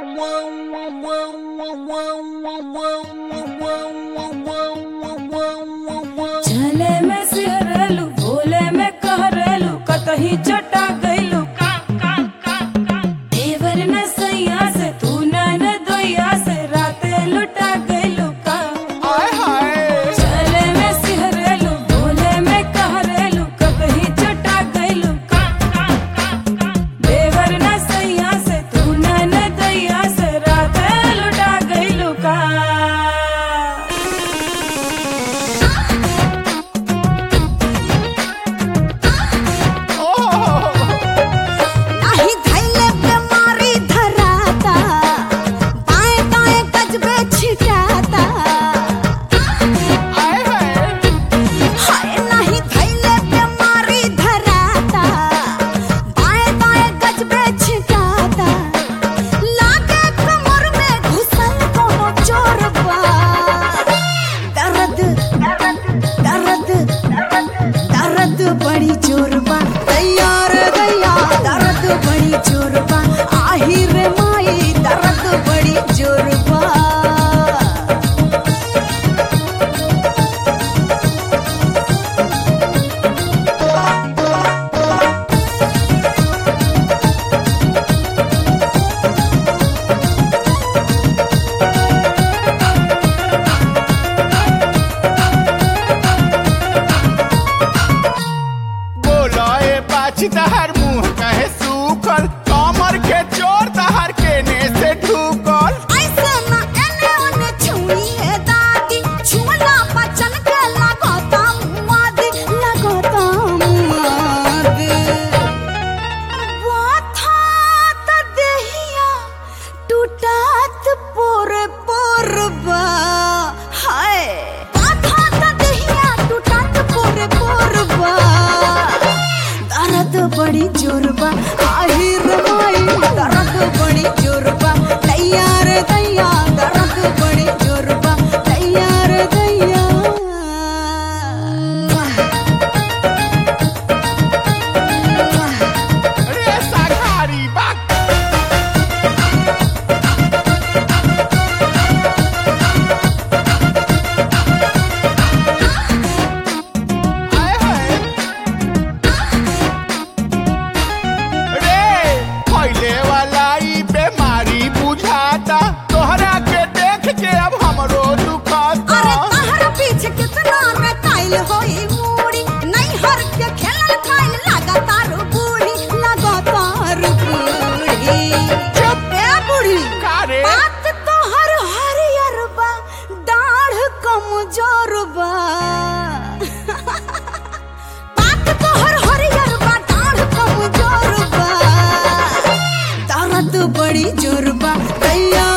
चले में सिहरलू भोले में कहरलू कतही चटा गइलू देवर न सैया से तू न दोया से राते लुटा गइलू का चले में सिहरलू भोले में कहरलू कतही चटा गइलू का देवर न सैया से तू न दोया से राते लुटा गइलू का नाही धैले बीमारी धराता बाएं दाएं गजबे छिटाता हाय नाही धैले बीमारी धराता बाएं दाएं गजबे छिटाता लागे कमर में घुसल कोनो चोर बा दर्द दर्द दर्द बड़ी जोर बा तैयार दैया दर्द बड़ी जोर बा आही रे माई दर्द बड़ी जोर बा बोलो ए पाछी तहर मुंह कहे सूखल कमर के चोर तहर केने से ढूकल ऐसे ना एने ओने छुई है दादी छुला पचन के लगोता मुआदी लगोता मुआदी वाथा त देहिया टूटात पोरे पोरबा हाय वाथा त देहिया टूटात पोरे पोरबा दर्द बड़ी जोरबा आहिर माई दर्द बड़ी जोरबा तैयार दैया दर्द बड़ी जोरबा तैयार दैया रे साघारी बाक आय हाय रे फैले वाला ई बीमारी बुझाता तोहरा के देख के अब हमरो दुखाता अरे तहर पीछे कितना रे काइल होई मूड़ी नहीं हर के खेलल खाइल लगातार बूढ़ी लगातार बूढ़ी चुप ए बूढ़ी का रे बात तो हर हरियर बा दाढ़ कमजोर बा बात तो हर हरियर बा दाढ़ कमजोर बा दर्द बड़ी जोर बा तैयार